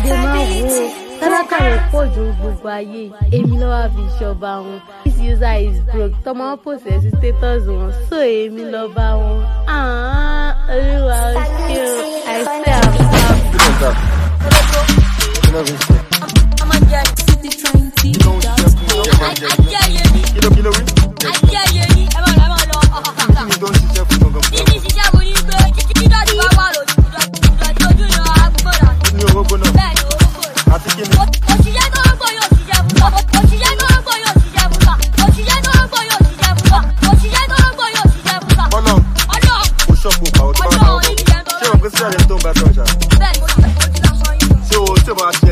ẹ̀dẹ̀ máa wò ó tálákà rẹ̀ pọ̀ ju gbogbo ayé èmi ló wá fi ṣọba wọn this user is broke tọmọ wọn post sí status wọn so èmi lọ bá wọn Ah, olúwa ó ṣe o i say am proud. Kí ló ń ta? Kí ló fi ń ṣe? I'm a jet. City train T. Kí ló ń ṣe fún ọ? I get you. Kí ló kí ló wí? I get you. Ẹ máa lọ, ẹ máa lọ. Kí ni tó ń ṣiṣẹ́ fún gangan fún Níbi ìṣiṣẹ́ wo ni pé títí dọ́ọ̀dì bá wà lójú ìdọ̀tí ojú ìran àgbègbè náà. ní orógbó náà? Bẹ́ẹ̀ ni orúkọ rẹ̀. Àti kí ni? Òṣìṣẹ́ tó ń gbọ́ yóò ṣiṣẹ́ fún wa. Òṣìṣẹ́ tó ń gbọ́ yóò ṣiṣẹ́ fún wa. Òṣìṣẹ́ tó ń gbọ́ yóò ṣiṣẹ́ fún wa. Òṣìṣẹ́ tó ń gbọ́ yóò ṣiṣẹ́ fún wa. Bọ́lá Ọlọ́ kò ṣọ́ọ̀bù pàwọ́ tó bá bá wọn bọ̀. Ṣé o pé sílẹ̀ tó ń bá tọ̀ ṣá? bẹ́ẹ̀ ni mo ti mo ti lọ sọ yín. Ṣé o tí o bá ṣe